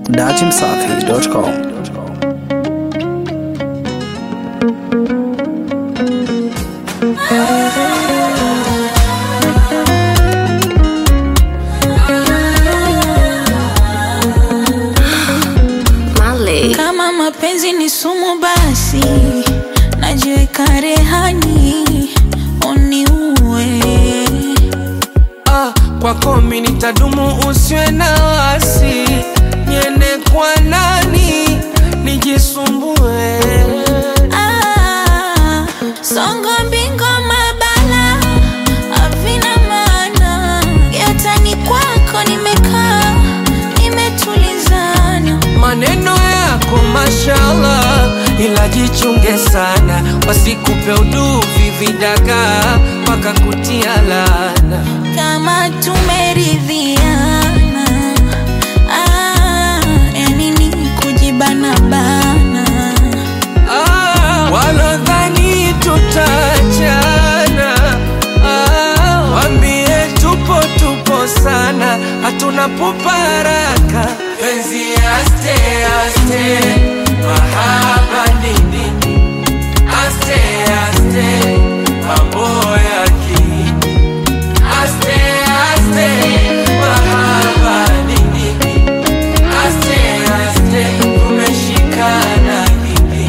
datimsafi.com. Male. Kama mapenzi ni sumu, basi najiweka rehani uniue. Ah, kwako mi nitadumu, usiwe na wasi, niende kwa nani nijisumbue? Ah, songo mbingo mabala havina maana, yatani kwako nimekaa nimetulizana. Maneno yako mashallah, ila jichunge sana, wasikupe uduvi vidagaa mpaka kutia laana. kama tumeridhiana ah, yani ni kujibana bana Ah, walodhani tutachana ah, wambie tupo tupo sana, hatuna puparaka. Penzi aste aste, mahaba nini? Aste aste, mambo yaki. Aste aste, mahaba nini? Aste aste, tumeshikana nini?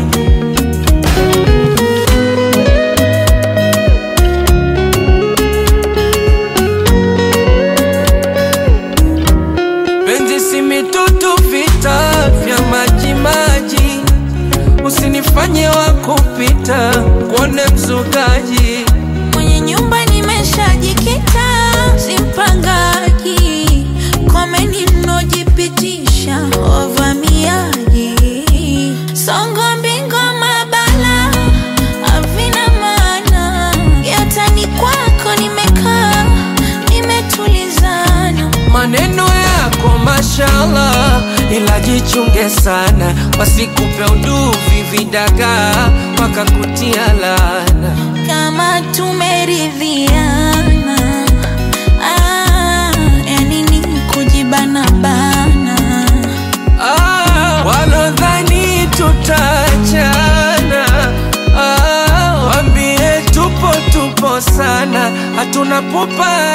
Penzi si mitutu, vita vya maji maji, usinifanye wa kupita kuone mzugaji. mwenye nyumba nimeshajikita simpangaji komeni mnojipitisha wavamiaji songo mbingo mabala havina maana yatani kwako nimekaa nimetulizana Maneno yako mashallah, ila jichunge sana, wasikupe uduvi vidagaa mpaka kutia laana. kama tumeridhiana ah, yani ni kujibana bana Ah, walodhani tutachana ah, wambie tupo tupo sana, hatuna pupa